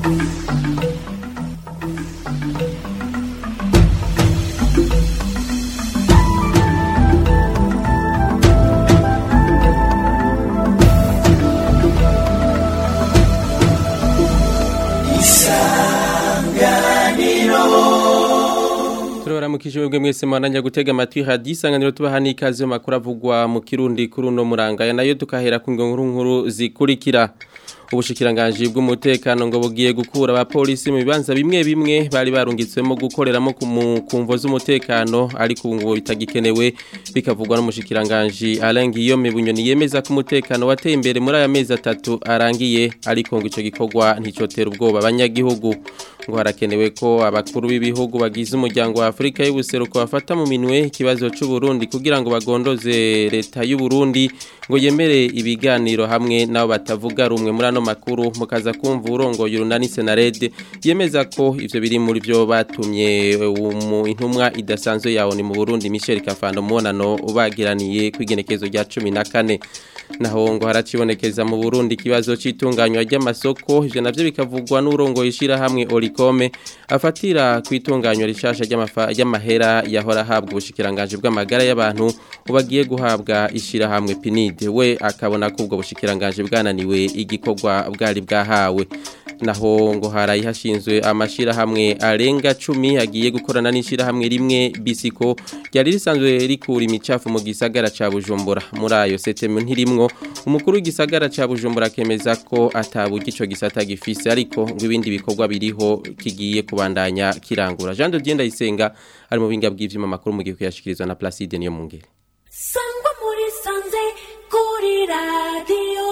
Turabaramukije mwebwe mwese mwananya gutega amatwi hadi isanganiro tubaha n'ikaze mu makuru avugwa mu kirundi kuri uno muranga ya nayo tukahera ku nkuru nkuru zikurikira ubushikiranganje bw'umutekano ngo bugiye gukura abapolisi mu bibanza bimwe bimwe bari barungitswemo gukoreramo ku mvo z'umutekano ariko ngo bitagikenewe bikavugwa n'umushikiranganje Alain Guillaume Bunyoni yemeza ko umutekano wateye imbere muri aya mezi atatu arangiye ariko ngo ico gikorwa nticotera ubwoba abanyagihugu ngo harakenewe ko abakuru b'ibihugu bagize umuryango wa Afrika y'ubuseruko bafata mu minwe ikibazo cy'u Burundi kugira ngo bagondoze leta y'u Burundi ngo yemere ibiganiro hamwe nabo batavuga rumwe muri ano makuru mukaza kumva urongoye urunani Senarede yemeza ko ivyo biri muri byo batumye umu intumwa idasanzwe yawo ni mu Burundi Michel Kafando mubonano ubagiraniye kwigenekezo rya 14 naho ngo haracibonekeza mu Burundi kibazo c'itunganywa ry'amasoko ivyo navyo bikavugwa n'urongo ishira hamwe Olikome afatira kwitunganywa rishasha ry'amahera yahora habwa ubushikiranganje bw'amagara y'abantu ubagiye guhabwa ishira hamwe PNID we akabona ko ubwo bushikiranganje bwananiwe igikorwa bwari bwahawe naho ngo harayi hashinzwe amashira hamwe arenga 10 agiye gukorana n'ishira hamwe rimwe bisiko ryari risanzwe rikura imicafu mu gisagara ca Bujumbura muri ayo seteme ntirimwo umukuru w'igisagara ca Bujumbura akemeza ko atabugi ico gisata gifise ariko ngo ibindi bikorwa biriho kigiye kubandanya kirangura Jean de Dieu Ndayisenga ari mu binga bw'ivyuma makuru mu gihe kuyashikirizwa na Placide niyo mungere Sangwa muri sanze kuri radio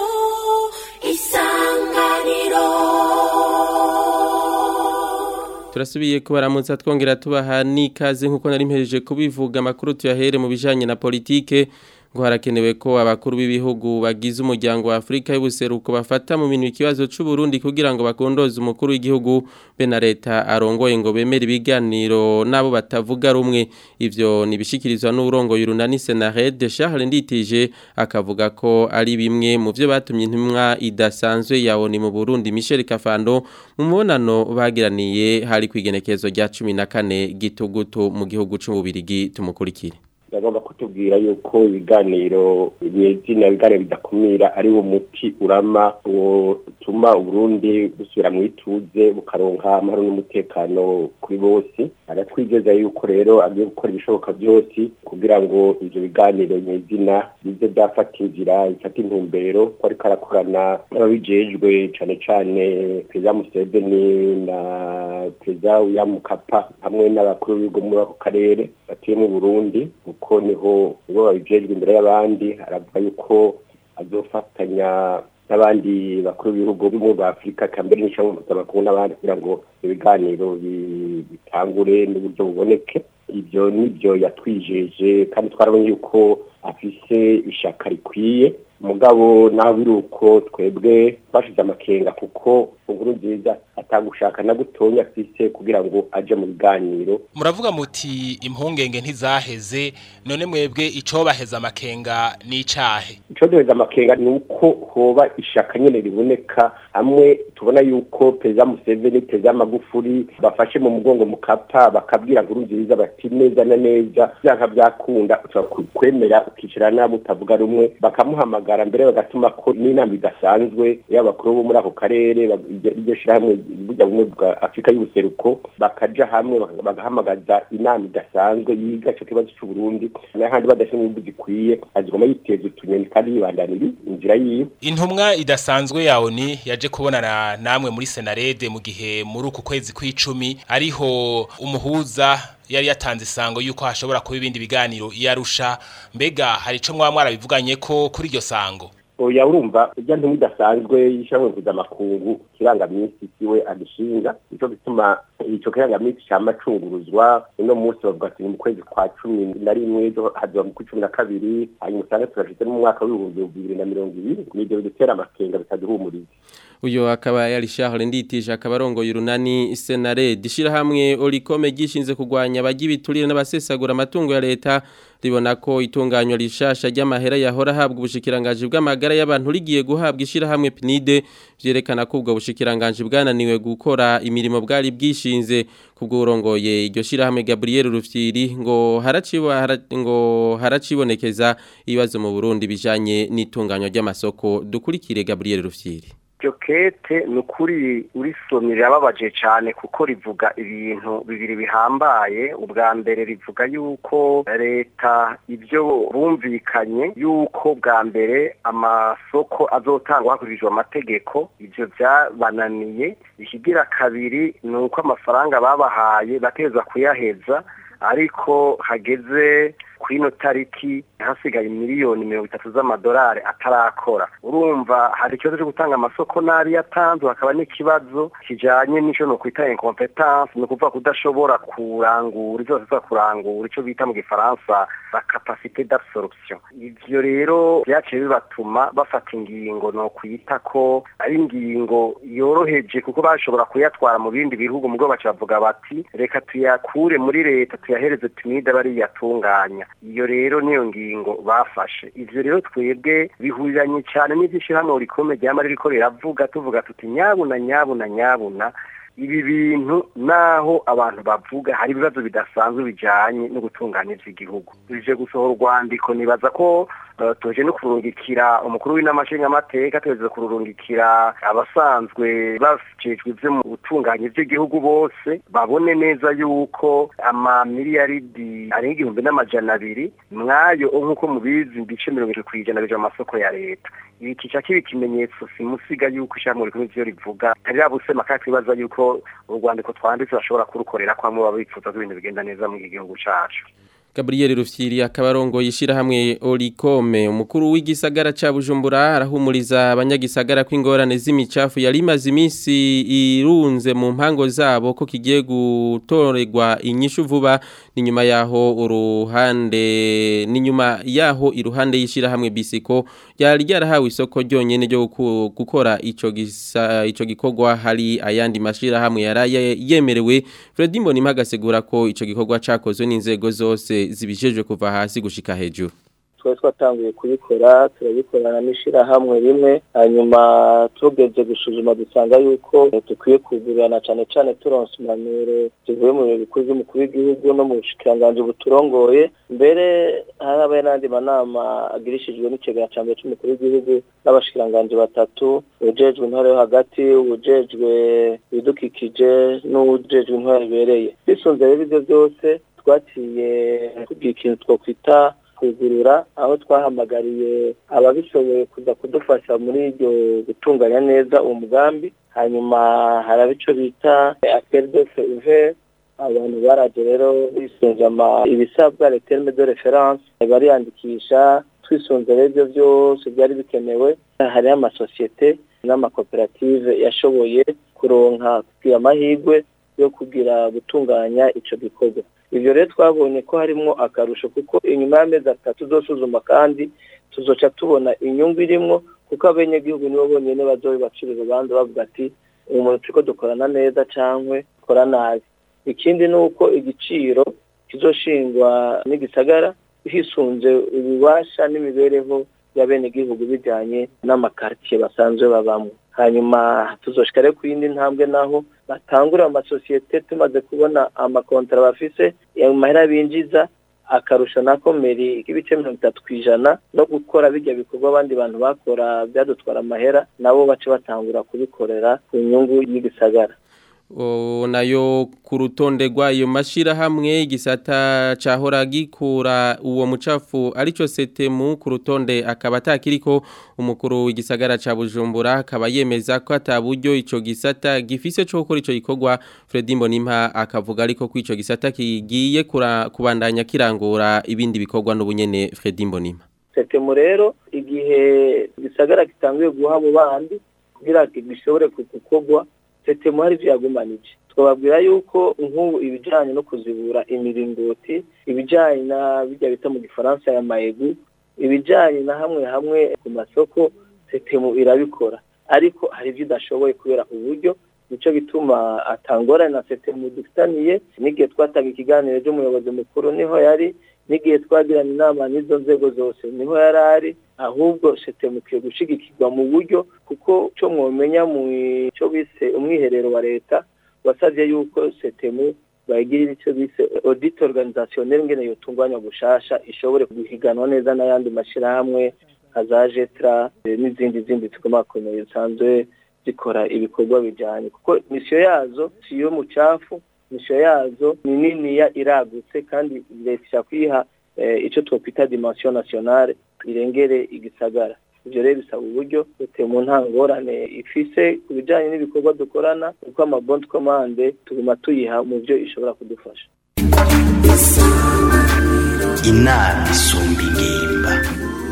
isanganiro Turasubiye kubaramutsa twongera tubaha n'ikaze nkuko nari mpereje kubivuga makuru tuyahere mu bijanye na politike ngo harakenewe ko abakuru b'ibihugu bagize umuryango wa Afrika y'ubuseruko bafata mu minwe ikibazo c'u Burundi kugira ngo bakondoze umukuru w'igihugu be na leta arongoye ngo bemere ibiganiro nabo batavuga rumwe ivyo nibishikirizwa n'urongoye urunani Senarede Charles Nditije akavuga ko ari bimwe mu vyo batumye intumwa idasanzwe yawo ni mu Burundi Michel Kafando mu mubonano bagiraniye hari kwigenekezo rya 14 gitugutu mu gihugu c'ububirigi tumukurikire ndagomba kutubwira yuko ibiganiro nyezina ibiganiro bidakumira ari wo muti urama utuma uburundi busubira mu ituze bukaronka amahoro n'umutekano kuri bose aratwigeza yuko rero agiye gukora ibishoboka byose kugira ngo ivyo biganiro nyezina bize byafata inzira bifata intumbero ko ariko arakorana n'ababijejwe cane cane perezida museveni na perezida uyamukapa hamwe n'abakuru b'ibigo muri ako karere batuye mu burundi kuko niho nibo babijejwe imbere y'abandi aravuga yuko azofatanya n'abandi bakuru b'ibihugu bimwe ba afurika kambere n'ishyamba mpuzamakungu n'abandi kugira ngo ibiganiro bitangure n'uburyo buboneke ibyo nibyo yatwijeje kandi twarabonye yuko afise ishaka rikwiye mugabo naho biri uko twebwe twashize amakenga kuko inkuru nziza atagushaka na gutonya afise kugira ngo aje mu biganiro muravuga muti impungenge ntizaheze none mwebwe icobaheza amakenga n'icahe icodoheza amakenga ni uko hoba ishaka nyene riboneka hamwe tubona yuko perezida museveni perezida magufuri bafashe mu mugongo mukapa bakabwira nkuru nziza bati neza na neza vyanka vyakunda ushobora kwemera ukicara nabo utavuga rumwe bakamuhamagara mbere bagatuma ko n'inama idasanzwe y'abakuru bo muri ako karere iryo shirahamwe burya bumwe bwa afurika y'ubuseruko bakaja hamwe bagahamagaza inama idasanzwe yiga ico kibazo c'uburundi n'ahandi badashyira ingufu zikwiye azigoma yiteza utunyoni kandi yibandanira inzira yiwe intumwa idasanzwe yawo ni yaje kubonana namwe muri senarede mu gihe muri uku kwezi kw'icumi ariho umuhuza yari yatanze isango yuko hashobora kuba ibindi biganiro iyarusha mbega hari ico mwaba mwarabivuganye ko kuri iryo sango oya urumva ijya ntumwa idasanzwe y'ishyirahamwe mpuzamakungu kirangaminsi kiwe agishinga nico gituma ico kirangaminsi cama cunguruzwa uno munsi bavuga ati ni mu kwezi kwa cumi na rimwe hazoba mu cumi na kabiri hanyuma usanga turashitse no mu mwaka w'ibihumbi bibiri na mirongo ibiri nivyo bidutera amakenga bitaduhumuriza uyo akaba yari Charles Nditije akaba arongoye urunani Senare dishira hamwe Olikome gishinze kugwanya abagibiturire n'abasesagura amatungo ya leta ribona ko itunganywa rishasha ry'amahera yahora habwa ubushikirangaje bw'amagara y'abantu rigiye guhabwa ishira hamwe PNID vyerekana ko ubwo ubushikiranganje bwananiwe gukora imirimo bwari bwishinze kubw'urongoye iryo shirahamwe Gabriel Rufyiri ngo haraciba hara, ngo haracibonekeza ibibazo mu Burundi bijanye n'itunganywa ry'amasoko dukurikire Gabriel Rufyiri iryo kete ni ukuri urisomye rirababaje cyane kuko rivuga ibintu bibiri bihambaye ubwa mbere rivuga yuko leta ibyo bumvikanye yuko bwa mbere amasoko azotangwa hakurikijwe amategeko ibyo byabananiye ikigira kabiri ni uko amafaranga babahaye bateza kuyaheza ariko hageze kuri ino tariki hasigaye miliyoni mirongo itatu z'amadolari atarakora urumva hari ikibazo cyo gutanga amasoko nabi yatanzwe hakaba n'ikibazo kijanye n'ico no kwita incompetence ni ukuvuga kudashobora kurangura ivyo bashobora kurangura ico bita mu gifaransa la capacité d'absorption ivyo rero vyaciye bibatuma bafata ingingo no kwita ko ari ingingo yoroheje kuko bashobora kuyatwara mu bindi bihugu mugabo baca bavuga bati reka tuyakure muri leta tuyahereze tumide bariyatunganya iyo rero niyo ngingo bafashe ivyo rero twebwe bihuriranye cyane n'ivyishirahamwe rikomeye ryama ririko riravuga tuvuga tuti nyabuna nyabuna nyabuna ibi bintu naho abantu bavuga hari ibibazo bidasanzwe bijanye no gutunganya ivy'igihugu bije gusohora urwandiko nibaza ko uh, tuje no kurungikira umukuru w'inamashinga amateka tuje kururungikira abasanzwe bafijwe ivyo mu gutunganya ivy'igihugu bose babone neza yuko ama miliyaridi ari igihumbi n'amajana abiri mwayo nk'uko mubizi ibice mirongo itatu kw'ijana bija mu masoko ya leta ibi kica kiba ikimenyetso simusiga yuko ishyirahamwe rikomeye ivyo rivuga tarira busema kandi twibaza yuko urwandiko twanditse bashobora kurukorera kwa mu babifuza ko ibintu bigenda neza mu gihugu cacu Gabriel Rufyiri akabarongo yishirahamwe Olikome umukuru w'igisagara ca Bujumbura arahumuriza abanyagisagara kw'ingorane z'imicafu yari imaze iminsi irunze mu mpango zabo ko kigiye gutorerwa inyishu vuba ni nyuma yaho uruhande ni nyuma yaho iruhande yishirahamwe Bisiko yari ryarahawe isoko ryonyene ryo gukora ico gisa ico gikorwa hari ayandi mashirahamwe yaraye yemerewe Freddy Mbonimpa agasegura ko ico gikorwa cakozwe n'inzego zose zibijejwe kuva hasi gushika hejuru twari twatanguye kubikora turabikorana n'ishyirahamwe rimwe hanyuma tugeze gusuzuma dusanga yuko dukwiye kugurana cyane cyane turonse impanuro zivuye mu biro bikuru by'umukuru w'igihugu no mu bushikiranganji buturongoye mbere harabaye n'andi manama agirishijwe n'ikigega cya mbere cy'umukuru w'igihugu n'abashikiranganji batatu ujejwe intore yo hagati ujejwe ibidukikije n'ujejwe intore ibereye bisunze rero ibyo byose twaciye tugira ikintu twakwita kugurura aho twahamagariye ababishoboye kuza kudufasha muri iryo gutunganya neza uwo mugambi hanyuma haraba icyo bita akeridose uve abantu baraje rero bisunze ibisabwa reterme de reference bariyandikisha twisunze rero ibyo byose byari bikenewe hariho amasosiyete n'amakoperative yashoboye kuronka kugira amahirwe yo kugira gutunganya icyo gikorwa ibyo rero twabonye ko harimo akarusho kuko inyuma y'amezi atatu tuzosuzuma kandi tuzoca tubona inyungu irimo kuko abenegihugu nibo bonyine bazobe bacira urubanza bavuga ati uyu muntu turiko dukorana neza cyangwa dukora nabi ikindi ni uko igiciro kizoshingwa n'igisagara hisunze ububasha n'imibereho y'abenegihugu bijyanye n'amakaritiye basanzwe babamo hanyuma tuzoshika rero ku yindi ntambwe naho batangura amasosiyete tumaze kubona amakontara bafise ayo mahera binjiza akarusho nako meri k'ibice mirongo itatu ku ijana no gukora bijya bikorwa abandi bantu bakora byadutwara amahera nabo bace batangura kubikorera ku nyungu y'igisagara O, nayo ku rutonde rw'ayo mashyirahamwe igisata cyahora gikura uwo mucafu aricyo setemu ku rutonde akaba atakiriko umukuru w'igisagara cya bujumbura akaba yemeza ko ataburyo icyo gisata gifise cyo gukora icyo gikorwa Freddy Mbonimpa akavuga ariko ko icyo gisata kigiye kubandanya kirangura ibindi bikorwa n'ubunyene Freddy Mbonimpa setemu rero igihe igisagara gitanguye guha abo bandi kugira ngo gishobore gukorwa setemu hari byagumanije twababwira yuko nk'ubu ibijyanye no kuzibura imiringoti ibijyanye na bijya bita mu gifaransa ya mayegu ibijyanye na hamwe hamwe ku masoko setemu irabikora ariko hari ibyo idashoboye kubera uburyo nicyo bituma atangorane na setemu dufitaniye n'igihe twatanga ikiganiro cy'umuyobozi mukuru niho yari n'igihe twagirana inama n'izo nzego zose niho yari ari ahubwo setemu ikwiye gushigikirwa mu buryo kuko cyo mwomenya mu cyo bise umwiherero wa leta wasabye yuko setemu bayigirira icyo bise audit organisationnel ngene yotunganya gushasha ishobore guhiganwa neza n'ayandi mashirahamwe nka za jetra eh, n'izindi zindi zikomakomeye zisanzwe zikora ibikorwa bijanye kuko misiyo yazo si iyo mu cafu misiyo yazo ni niniya iragutse kandi leta ishaka kwiha eh, ico twokwita dimension nationale irengere igisagara ivyo rero bisaba uburyo leta mu nta ngorane ifise ku bijanye n'ibikorwa dukorana kuko amabond commande tuguma tuyiha mu vyo ishobora kudufasha inama isumba ingimba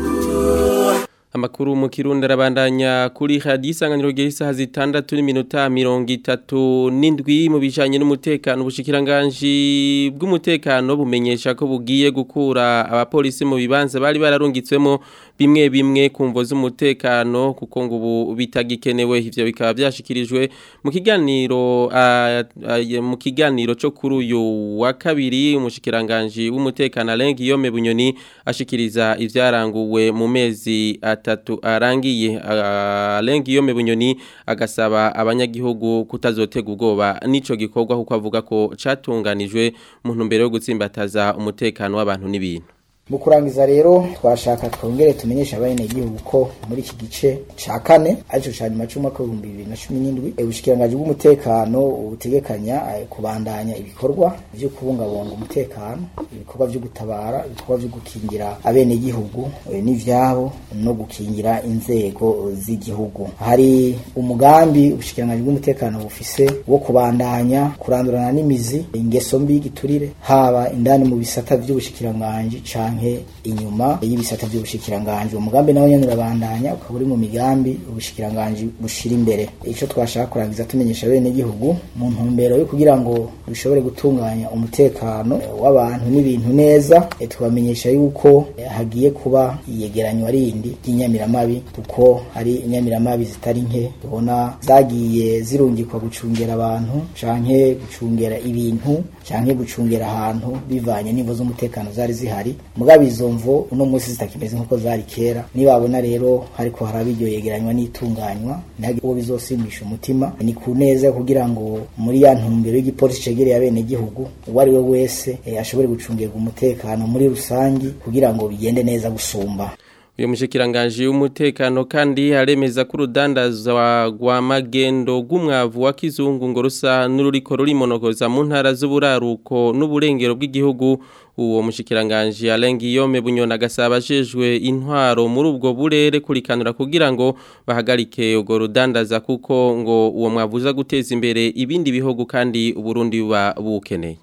Amakuru mu Kirundi arabandanya kuri radio isanganiro ry'isaha zitandatu n'iminota mirongo itatu n'indwi mu bijanye n'umutekano ubushikiranganje bw'umutekano bumenyesha ko bugiye gukura abapolisi mu bibanza bari bararungitswemo bimwe bimwe kumvo z'umutekano kuko ngo ubu bitagikenewe ivyo bikaba byashikirijwe mu kiganiro ah, ah, mu kiganiro cyo kuri uyu wa kabiri umushikiranganje w'umutekano Alain Guillaume Bunyoni ashikiriza ivyaranguwe mu mezi atatu arangiye Alain Guillaume Bunyoni agasaba abanyagihugu kutazotega ubwoba nico gikorwa kuko avuga ko catunganijwe mu ntumbero yo gutsimbataza umutekano w'abantu n'ibintu mu kurangiza rero twashaka twongere tumenyeshe abenegihugu ko muri iki gice ca kane arico ca nyuma c'umwaka w'ibihumbi bibiri na cumi n'indwi ubushikiranganji bw'umutekano butegekanya eh, kubandanya ibikorwa vyo kubungabunga umutekano ibikorwa vyo gutabara ibikorwa vyo gukingira abenegihugu eh, n'ivyabo no gukingira inzego z'igihugu hari umugambi ubushikiranganji bw'umutekano bufise wo kubandanya kurandurana n'imizi ingeso mbi giturire haba indani mu bisata vy'ubushikiranganji canke inyuma y'ibisata vy'ubushikiranganji uwo mugambi nawo nyene urabandanya ukaba uri mu migambi ubushikiranganji bushira imbere ico twashaka kurangiza tumenyesha bene gihugu mu ntumbero yo kugira ngo bishobore gutunganya umutekano eh, w'abantu n'ibintu neza eh, tubamenyesha yuko eh, hagiye kuba iyegeranywa rindi ry'inyamiramabi kuko hari inyamiramabi zitari nke tubona zagiye zirungikwa gucungera abantu canke gucungera ibintu canke gucungera ahantu bivanye n'imvo z'umutekano zari zihari mugabo izo mvo uno munsi zitakimeze nk'uko zari kera nibabona rero hariko haraba iryo yegeranywa n'itunganywa ntihagire uwo bizosimisha umutima ni ku neza kugira ngo muri ya ntumbero y'igipolisi cegereye abenegihugu uwo ari we wese eh, ashobore gucungirwa umutekano muri rusangi kugira ngo bigende neza gusumba uyu mushikiranganje w'umutekano kandi aremeza ko urudandazwa rwa magendo rw'umwavu wa kizungu ngo rusa n'ururiko rurimonogoza mu ntara z'uburaruko n'uburengero bw'igihugu uwo mushikiranganje Alain Guillaume Bunyona agasaba ajejwe intwaro muri ubwo burere kurikanura kugira ngo bahagarike urwo rudandaza kuko ngo uwo mwavu uza guteza imbere ibindi bihugu kandi uburundi buba bukeneye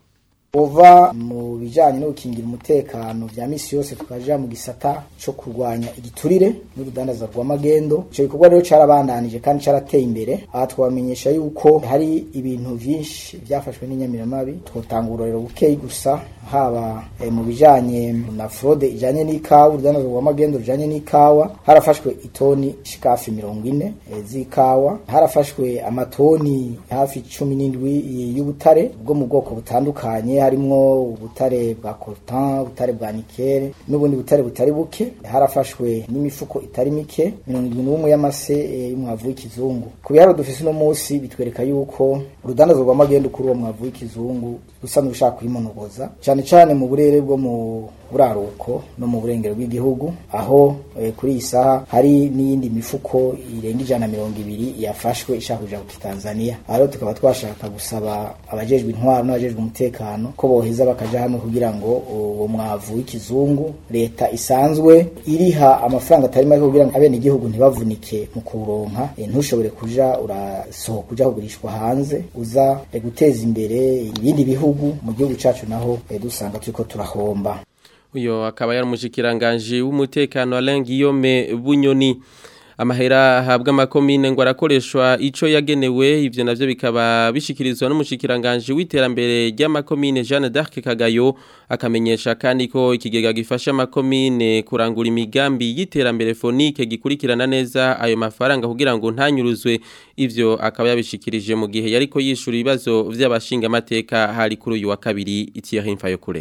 uva mu bijanye no gukingira umutekano vya misi yose tukaja mu gisata co kurwanya igiturire n'urudandaza rwa magendo ico gikorwa rero carabandanije kandi carateye imbere aha twabamenyesha yuko hari ibintu vyinshi vyafashwe n'inyamiramabi twotanga urorero bukeyi gusa haba eh, mu bijanye na fraude ijanye n'ikawa urudandaza rwa magendo rujanye n'ikawa harafashwe itoni ishika hafi mirongo ine eh, z'ikawa harafashwe amatoni hafi cumi n'indwi y'ubutare bwo mu bwoko butandukanye harimwo ubutare bwa coltan ubutare bwa nikele n'ubundi butare butari buke harafashwe n'imifuko itari mike mirongo irindwi n'umwe y'amase eh, y'umwavu w'ikizungu ku biharuro dufise uno munsi bitwereka yuko urudandazo rwa magendo kuri uwo mwavu w'ikizungu rusa n'urushaka kuyimonogoza cane cane mu burere bwo mu buraruko no mu burengero bw'igihugu aho eh, kuri iyi saha hari n'iyindi mifuko irenga ijana na mirongo ibiri yafashwe ishaka kuja ku Tanzania aha rero tukaba twashaka gusaba abajejwe intwaro n'abajejwe umutekano ko boheza bakaja hamwe kugira ngo uwo mwavu w'ikizungu leta isanzwe iriha amafaranga atari make kugira ngo abene igihugu ntibavunike mu kuronka eh, ntushobore kuja urasohoka kuja kugurishwa hanze uza eh, guteza imbere ibindi bihugu mu gihugu cacu naho eh, dusanga turiko turahomba uyo akaba yari umushikiranganje w'umutekano Alain Guillaume Bunyoni amahera ahabwa amakomine ngo arakoreshwa ico yagenewe ivyo navyo bikaba bishikirizwa n'umushikiranganje w'iterambere ry'amakomine Jeanne d'Arc Kagayo akamenyesha kandi ko ikigega gifasha amakomine kurangura imigambi y'iterambere fonike gikurikirana neza ayo mafaranga kugira ngo ntanyuruzwe ivyo akaba yabishikirije mu gihe yariko yishura ibibazo vy'abashinga amateka hari kuri uyu wa kabiri itiyaho imfa yo kurera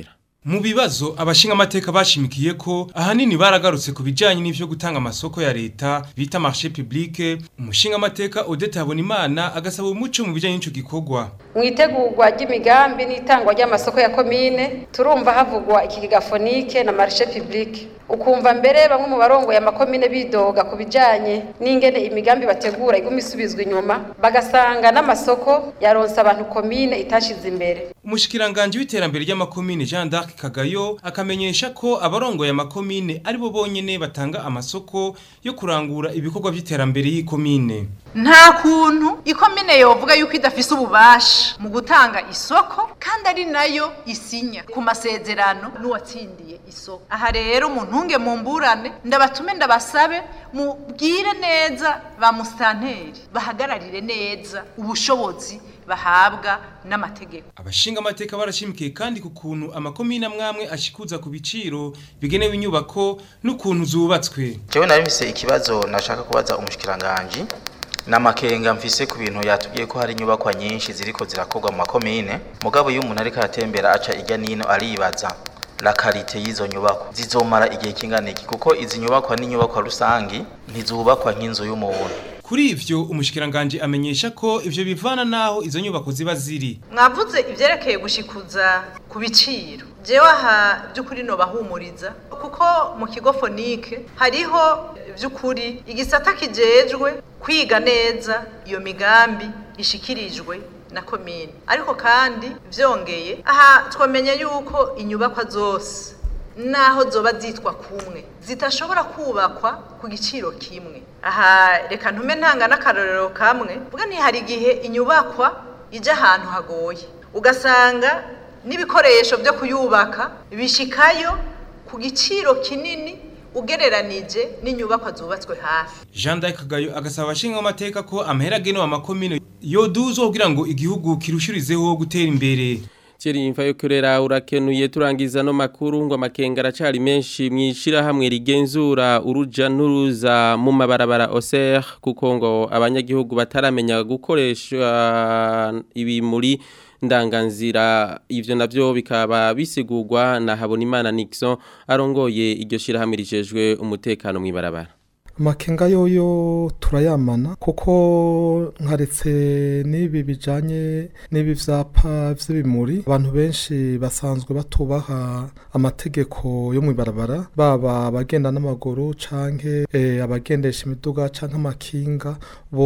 mu bibazo abashinga amateka bashimikiye ko ahanini baragarutse ku bijanye n'ivyo gutanga amasoko ya leta bita marché public umushinga amateka Odette Habonimana agasaba umuco mu bijanye n'ico gikorwa mu itegurwa ry'imigambi n'itangwa ry'amasoko ya komine turumva havugwa ikigafonike na marché public ukumva mbere bamwe mu barongoye amakomine bidoga ku bijanye n'ingene imigambi bategura iguma isubizwa inyuma bagasanga n'amasoko yaronse abantu komine itashize imbere umushikiranganje w'iterambere ry'amakomine Jean d'Arc Kagayo akamenyesha ko abarongoye amakomine aribo bonyene batanga amasoko yo kurangura ibikorwa by'iterambere y'ikomine nta kuntu ikomine yovuga yuko idafise ububasha mu gutanga isoko kandi ari nayo isinya ku masezerano n'uwatsindiye isoko aha rero muntunge mu mburane ndabatume ndabasabe mubwire neza ba musitanteri bahagararire neza ubushobozi bahabwa n'amategeko abashinga amateka barashimikiye kandi ku kuntu amakomine amwamwe ashikuza ku biciro bigenewe inyubako n'ukuntu zubatswe jewe nari mfise ikibazo nashaka kubaza umushikiranganje namakenga mfise ku bintu yatubwiye ko hari inyubakwa nyinshi ziriko zirakorwa mu makomine mugabo iyo umuntu ariko aratembera aca irya nino aribaza la karite y'izo nyubakwa zizomara igihe kingana iki kuko izi nyubakwa n'inyubakwa rusangi ntizubakwa nk'inzu y'umuntu kuri ivyo umushikiranganje amenyesha ko ivyo bivana naho izo nyubako ziba ziri mwavuze ivyerekeye gushikuza ku biciro jewe aha by'ukuri no bahumuriza kuko mu kigo fonike hariho by'ukuri igisata kijejwe kwiga neza iyo migambi ishikirijwe na komine ariko kandi vyongeye aha twamenye yuko inyubakwa zose naho zoba zitwa kumwe zitashobora kubakwa ku giciro kimwe aha reka ntume ntanga n'akarorero kamwe vuga ni hari igihe inyubakwa ijya ahantu hagoye ugasanga n'ibikoresho byo kuyubaka bishikayo ku giciro kinini ugereranije n'inyubakwa zubatswe hafi Jean d'Arc Kagayo agasaba abashinga amateka ko amahera agenewe amakomine yoduzwa kugira ngo igihugu kirushirizeho gutera imbere Cheri imfa yo kurera urakenuye turangiza no makuru ngo amakenga aracari menshi mwishira hamwe rigenzura uruja n'uruza mu mabarabara OSER kuko ngo abanyagihugu bataramenya gukoresha ibi muri ndanganzira ivyo navyo bikaba bisigurwa na Habonimana Nixon arongoye iryo shira hamwe rijejwe umutekano mwibarabara amakenga yoyo turayamana kuko nkaretse n'ibi bijanye n'ibi vyapa vy'ibimuri abantu benshi basanzwe batubaha amategeko yo mwibarabara baba abagenda n'amaguru canke e, abagendesha imiduga canke amakinga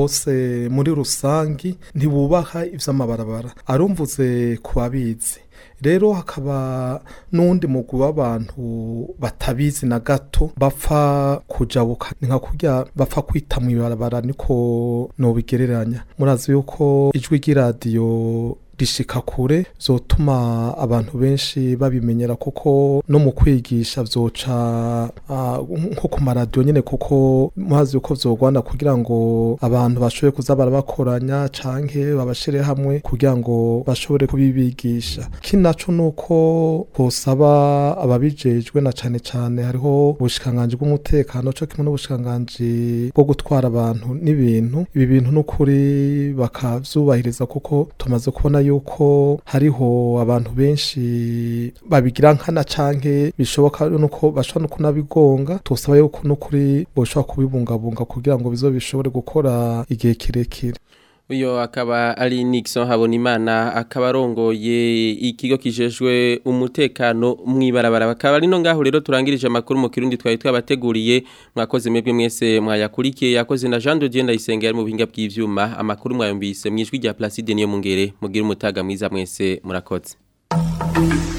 bose muri rusangi ntibubaha ivy'amabarabara arumvuze kubabizi rero hakaba n'undi mugwi w'abantu batabizi na gato bapfa kujabuka ni nka kurya bapfa kwita mu ibarabara niko nobigereranya murazi yuko ijwi ry'iradiyo rishika kure zotuma abantu benshi babimenyera kuko no mu kwigisha vyoca nko ku maradiyo nyene kuko muhazi yuko vyogwana kugira ngo abantu bashobore kuza barabakoranya canke babashire hamwe kugira ngo bashobore kubibigisha kinaco nuko hosaba ababijejwe na cane cane hariho ubushikiranganji bw'umutekano co kimwe n'ubushikiranganji bwo gutwara abantu n'ibintu ibi bintu n'ukuri bakavyubahiriza kuko tumaze kubona yuko hariho abantu benshi babigira nkana canke bishoboka nuko bashobora no kunabigonga tosaba yuko nukuri boshobora kubibungabunga kugira ngo bizo bishobore gukora igihe kirekire uyo akaba ari Nixon Habonimana akaba arongoye ikigo kijejwe umutekano mwibarabara bakaba ari no ngaho rero turangirije amakuru mu kirundi twari twabateguriye mwakoze mwebwe mwese mwayakurikiye yakoze na Jean de Dieu ndayisenga ari mu bihinga bw'ivyuma amakuru mwayumvise mwijwi rya Placide niyo mungere mugira umutaga mwiza mwese murakoze